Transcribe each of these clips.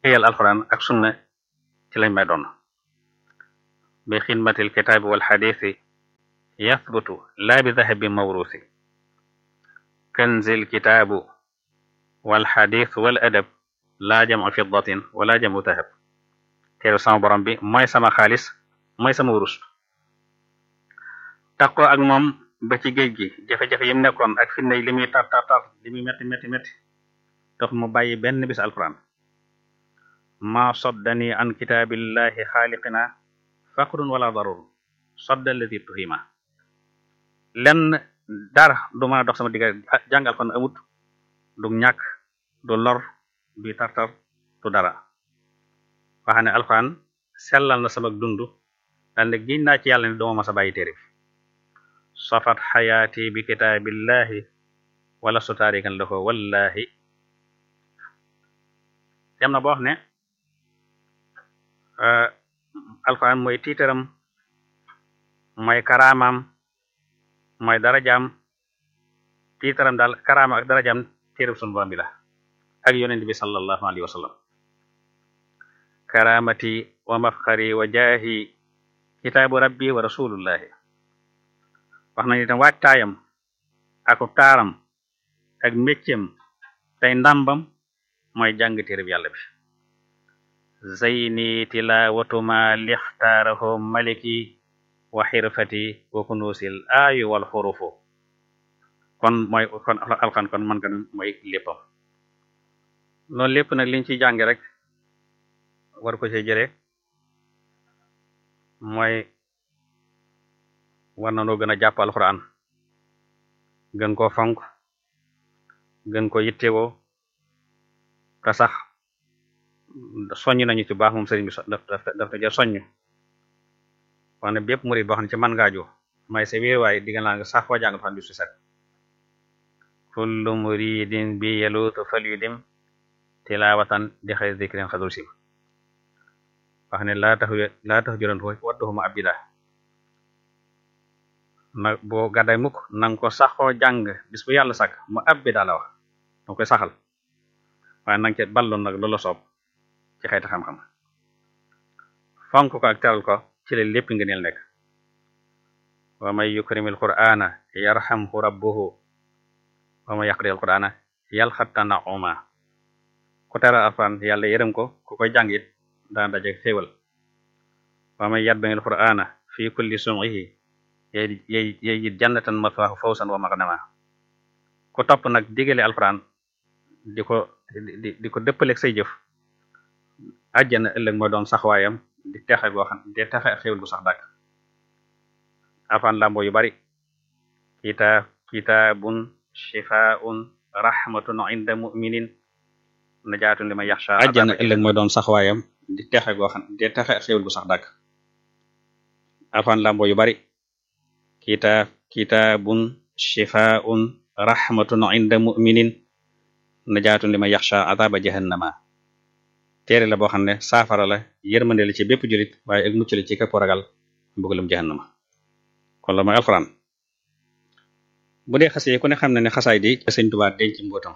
liggéeyal alquran ak sunna ci lañ may doon bi xidmatil kitaabi wal xadiisi yathbutu laa bi dahabi mawrusi kanzil kitaabu wal xadiis wal adab laa jamu fiddatin wala jamu dahab teeru sama borom bi mooy sama xaalis mooy sama wurus taqoo ak moom ba ci géej gi jafe-jafe yim nekkoon ak fitna yi li muy tar tar tar li muy metti metti metti tax mu bàyyi benn bis alquran ma soddani an kitaabillahi xaaliqina faqrun wala darur sodda alladi tuhima lenn dara du mën a dox sama digga jàng alquran amut du ñàkk du lor du tartar du dara waxa ne alquran sellal na sama dund daal ne giñ naa ci yàlla ne dooma ma sa bàyyi téere bi safat xayaati bi kitaabillahi wala su taarikan lahu wallahi dem na boo wax ne alquran mooy tiitaram mooy karaamam mooy darajaam tiitaram daal karaama ak darajaam téereb sunu borom bi la ak yonent bi sallallahu alayhi wa sallam karamati wa mafxari wa jaahi kitaabu rabbi wa rasulullahi wax nañu itam waajtaayam ak taaram ak méccam tey ndàmbam mooy jàng téereb yàlla bi zayni tilawatuma lixtaarahu maliki wa xirfati wa kunuusil aayu wal xurufu kon mooy kon alxan kon man ka mooy léppam loolu lépp nag liñ ciy jànge rek war ko ci jëre mooy war na noo gën a jàpp alxuraan gën koo fonk gën ko yittewoo te sax soññ nañu ci baax moom sëriñ bi daf daf ta jël soññ wax ne bépp murid boo xam ne ci man ngaaju may sa wéer waaye digga naa nga sax foo jàng fan bi su set kullu muridin bi yeluutu fal yu dim tilawatan di xëy zikrin xadul sim wax ne laa tax laa tax juróon foofu wadduhuma abida na boo gàdday mukk nanga ko saxoo jàng bis bu yàlla sàkk mu abida la wax danga koy saxal waaye nanga ca balloon nag loola soob ci xeeti xam-xam fonk ko ak teral ko ci la lépp ngëneel nekk wa may yukrimil qur'ana yarhamhu rabbuhu wa may yaqril qur'ana yalxatta nauma ku teral alquran yàlla yërëm ko ku koy jàng it dana daje xéewal wa may yatba'il qur'ana fi kulli sum'ihi yey yey yey it jannatan maswaahu fawsan wa maghnama ku topp nag digale alquran di ko di di ko dëppaleeg say jëf àjjana ëllëg mooy doon saxwaayam di texe goo xam di texe ak xéwal gu sax dàkk alquran lambo yu bari kitaab kitaabun shifaa'un rahmatun inda mu'minin najaatun liman yaxsha àjjana ëllëg mooy doon saxwaayam di texe goo xam di texe ak xéwal gu sax dàkk alquran lambo yu bari kitaab kitaabun shifaa'un rahmatun inda mu'minin najaatun liman yaxsha adaba jahannama téere la boo xam ne saafara la yërmande la ci bépp julit waaye ak mucc la ci képp ragal mbugalum jahannama kon la mooy alxuraan bu dee xase yi ku ne xam ne ne xasaay di sëñ Tuubaa denc mbootam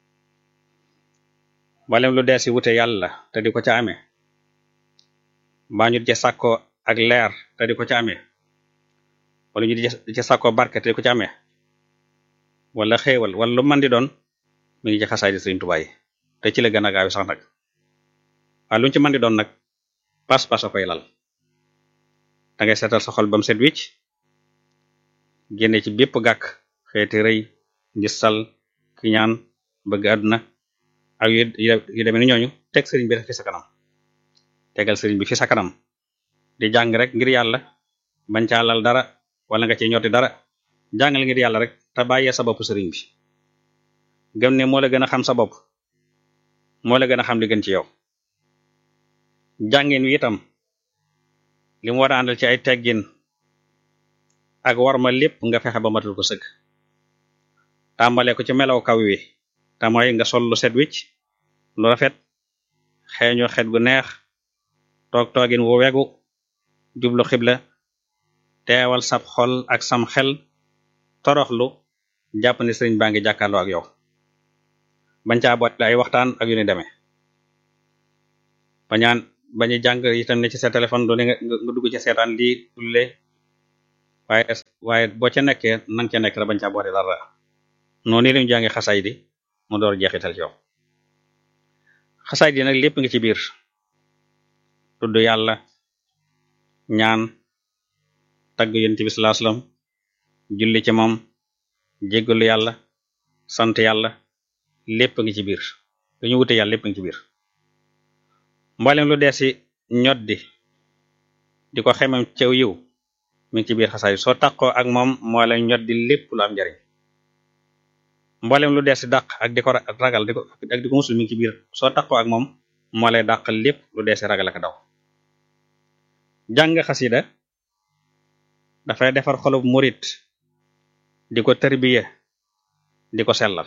mbalem lu dee si wute yàlla te di ko ca amee mbaa ñu di ca sàkkoo ak leer te di ko ca amee wala ñu di ca sàkkoo barke te di ko ca amee wala xéewal wala lu man di doon mi ngi ci xasaay di sëñ Tuubaa yi te ci la gën a gaaw sax nag waaye lu ñu ci mën di doon nag pas-pas a koy lal da ngay seetal sa xol ba mu set wicc génne ci bépp gàkk xeeti rëy njistal kiñaan bëgg àdduna ak yu demee ni ñooñu teg sëriñ bi fi sa kanam tegal sëriñ bi fi sa kanam di jàng rek ngir yàlla bañ caa lal dara wala nga ci ñotti dara jàngal ngir yàlla rek te bàyyee sa bopp sëriñ bi gëm ne moo la gën a xam sa bopp moo la gën a xam li gën ci yow jàngin wi itam li mu war a àndal ci ay teggin ak war ma lépp nga fexe ba matul ko sëgg tàmbale ko ci melaw kaw wi te mooy nga sol lu set wicc lu rafet xeeñu xet gu neex toog toogin wu wegu jublu xibla teewal sab xol ak sam xel toroxlu jàpp ne sëriñ baa ngi jàkkaarloo ak yow bañ caa boole ay waxtaan ak yu ni demee bañaan bañu jàng itam ne ci sa téléphone doole nga nga dugg ci seetaan lii tulle waaye waaye boo ca nekkee nang ca nekk rek bañ ca boole dara noonu lañu jànge xasaay di mu door jeexital ci yow xasaay di nag lépp nga ci biir tudd yàlla ñaan tagg yonent bi sallallahu alayhi wasallam julli ci moom jéggalu yàlla sant yàlla lépp ngi ci biir lu ñu wute yàlla lépp ngi ci biir mboolem lu dee si ñoddi di ko xemam cew yiw mi ngi ci biir xasaay soo taqoo ak moom moo lay ñoddi lépp lu am njariñ mboolem lu dee si dàq ak di ko ragal di ko ak di ko musul mi ngi ci biir soo taqoo ak moom moo lay dàq lépp lu dee si ragal ak daw jàng xasida dafay defar xolub murit di ko tarbiya di ko sellal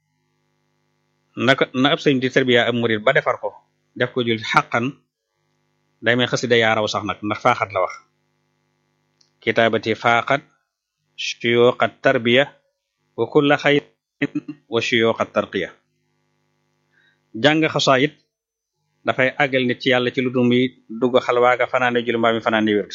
naka na ab sëñ di tarbiya ab murit ba defar ko def ko jul xaqan day may xasida yaa raw sax nag ndax faaxat la wax kitaabati faaxat shuyuqat tarbiya wa kulla xayrin wa shuyuqat tarqiya jàng xasaayit dafay àggal nit ci yàlla ci lu dul muy dugg xalwaaga fanaane jul mbaa mi fanaane wér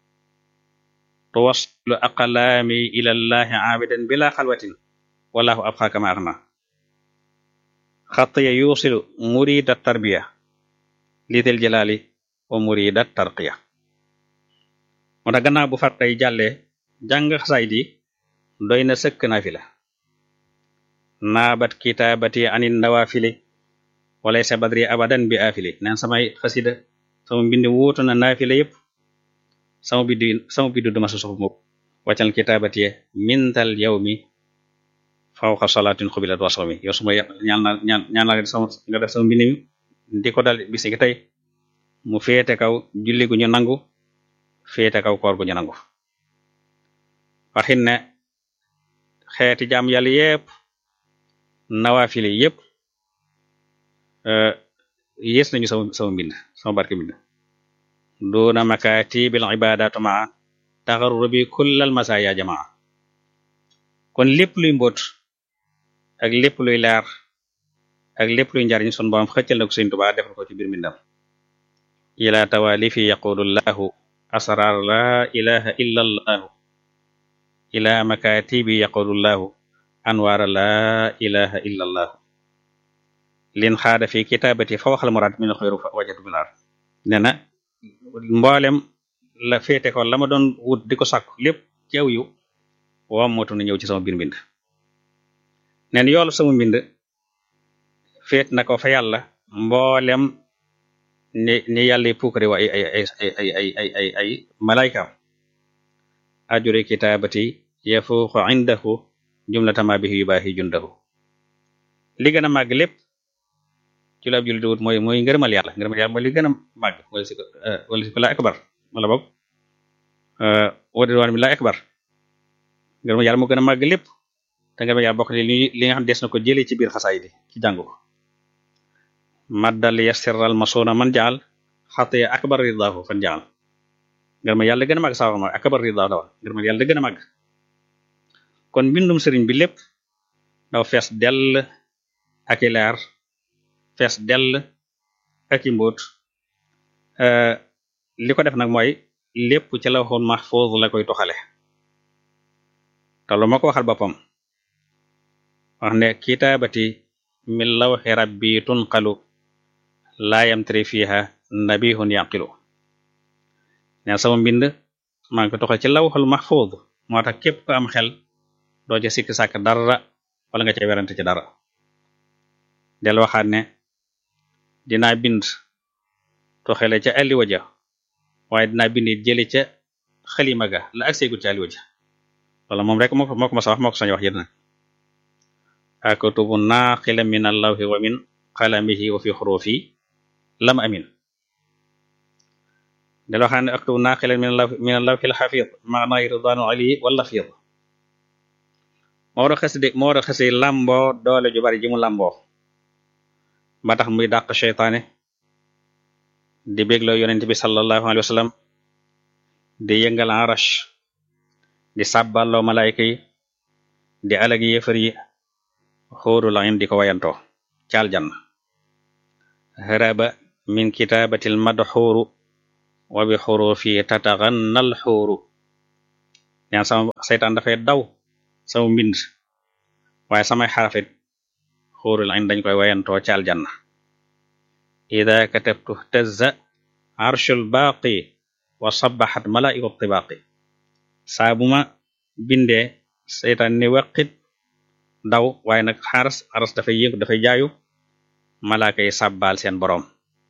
tuwaslu aqlaami ilallahi aabidan bila xalwatin wallahu abxaaka ma axna xatiya yuusilu murida tarbiya liitel jalaali wa murida tarqiya moo tax gannaaw bu fartay jàllee jàng xasaay di doy na sëkk naafila naabat kitaabati anin nawaafili walay sa badri abadan bi aafili neen samay xasida sama mbind wuutu na naafila yépp sama biddu sama biddu duma sa soxu mukk wàccal kitaabati mintal yawmi fawqa salaatin xubilat wa sawmi yow suma ñaan na ñaan ñaan la sama nga def sama mbind mi di ko dal bisi gi tey mu féete kaw julli gu ñu nangu féete kaw koor gu ñu nangu waxin ne xeeti jaam yàlla yépp nawaafili yépp yées nañu sama sama mbind sama barke mbind duna makatibil ibadatu maa taxarrubi kullal masaya jamaa kon lépp luy mbóot ak lépp luy leer ak lépp luy njariñ sun borom xëccal na ko Sëriñ Tuubaa defal ko ci biir mbindam ila tawalifi yaqulu llahu asrar la ilaha illa allahu ila makatibi yaqulu llahu anwaara la ilaha illa allahu lin xaada fi kitabati fa waxal muraad min xayru fa wajatu bilaar nee na mboolem la féete ko la ma doon wut di ko sàkku lépp ci aw yu wam motu na ñëw ci sama biir mbind neen yoolu sama mbind féet na ko fa yàlla mboolem ni ni yàlla puukare wa ay ay ay ay ay ay ay ay malaykaam ajuri kitaabati yafuuqu indahu jumlatama bihi yubaahi jundahu li gën a màgg lépp ci la ab jullit wut mooy mooy ngërëmal yàlla ngërëmal yàlla mooy li gën a màgg wala si ko wala si ko la akbar wala boog wadidwaan bi la akbar ngërëmal yàlla moo gën a màgg lépp te ngërëmal yàlla bokk li li nga xam des na ko jëlee ci biir xasaay di ci jàng ko maddal yassiral masuna man jaal xatiya akbar ridaahu fan jaal ngërëmal yàlla gën a màgg sawa mooy akbar ridaahu dawa ngërëmal yàlla gën a màgg kon mbindum sëriñ bi lépp daw fees dell ak i leer fees dell ak i mbóot li ko def nag mooy lépp ci lawhul mahfuz la koy toxale te lu ma ko waxal boppam wax ne kitaabati min lawhi rabbi tunqalu laa yamtari fiha nabihun yaqilu neen sama mbind maa ngi ko toxal ci lawhul mahfuz moo tax képp ko am xel doo ca sikki sàkk dara wala nga ca werante ci dara del waxaat ne dinaa bind toxele ca alliwa ja waaye dinaa bind jële ca xalima ga la ak seegul ca alliwa ja wala moom rek moo ko moo ko ma sa wax moo ko sañ wax yéen nag aktubu naqila min allawhi wa min qalamihi wa fi xurufi lam amin del waxaat ne aktubu naqila min allawhi min allawhi alxafid maana ridwanu ali wala fid moo war a xasi de moo war a xasi làmboo doole ju bari ji mu làmboo ba tax muy dàq seytaane di bégloo yonent bi sallallahu alayhi wa sallam di yëngal arash di sàbballoo malayka yi di alag yéefar yi xóoru lain di ko wayantoo caal jann haraba min kitaabatil madxuuru wa bi xurufi tataxannal xuuru ñaan sama seytaan dafay daw sama mbind waaye samay xarafit xuurul ayn dañ koy wayantoo ci aljanna ida katabtu tazza arshul baaqi wa sabaxat malaa'iku tibaaqi saa bu ma bindee seytaan ni waqit daw waaye nag xaras aras dafay yëngu dafay jaayu malaaka yi sàbbaal seen boroom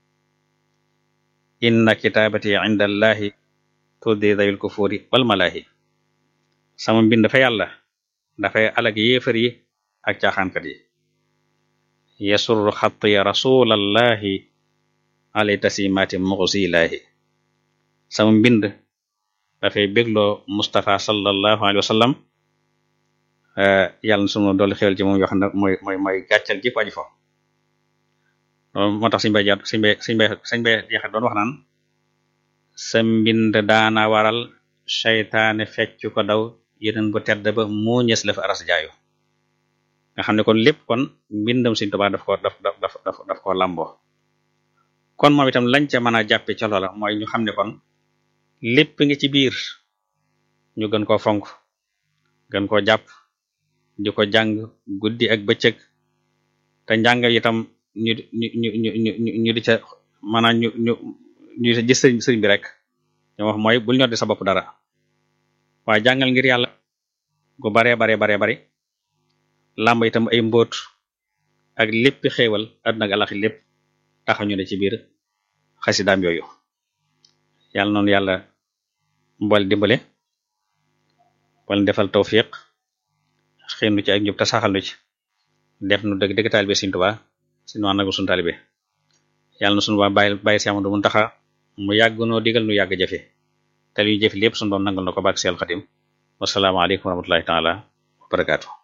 inna kitaabati inda allahi tuddi dawil kufuri wal malaahi sama mbind fa yàlla dafay alag yéefar yi ak caaxaankat yi yasurru xatti rasulallahi alay tasimaati muxsilaahi sama mbind dafay bégloo Mustafa sallallahu alayhi wa sallam yàlla na sunu dolli xewal ci moom yoo xam ne mooy mooy mooy gàccal ji ko aji fo moo tax suñ bay jaat suñ bay suñ bay suñ bay jeexat doon wax naan sa mbind daana waral seytaane fecc ko daw yeneen bu tedd ba moo ñës la fa aras jaayu nga xam ne kon lépp kon mbindam Sëriñ Tuubaa daf ko daf daf daf daf ko làmboo kon moom itam lañ ca mën a jàppe ca loola mooy ñu xam ne kon lépp ngi ci biir ñu gën koo fonk gën koo jàpp di ko jàng guddi ak bëccëg te njàng itam ñu ñu ñu ñu ñu ñu di ca maanaam ñu ñu ñu gis sëriñ sëriñ bi rek ñu wax mooy bul ñor di sa bopp dara waaye jàngal ngir yàlla gu baree baree baree bari làmb itam ay mbóot ak léppi xéewal àdduna ak alaxi lépp taxaw ñu ne ci biir xasidaam yooyu yàlla noonu yàlla mbool dimbale wala defal tawfiq xëynu ci ak njub te saxal nu ci def nu dëgg dëgg taalibe Sëriñ Tuubaa si nu àndagu sunu taalibe yàlla na sunu ba bàyyi bàyyi si Amadu Muntaxa mu yàgg noo digal nu yàgg jëfe te luy jëfe lépp sunu doon nangal na ko bàkk Seex Xadim wassalaamu aleykum wa rahmatullahi taala wa barakaatu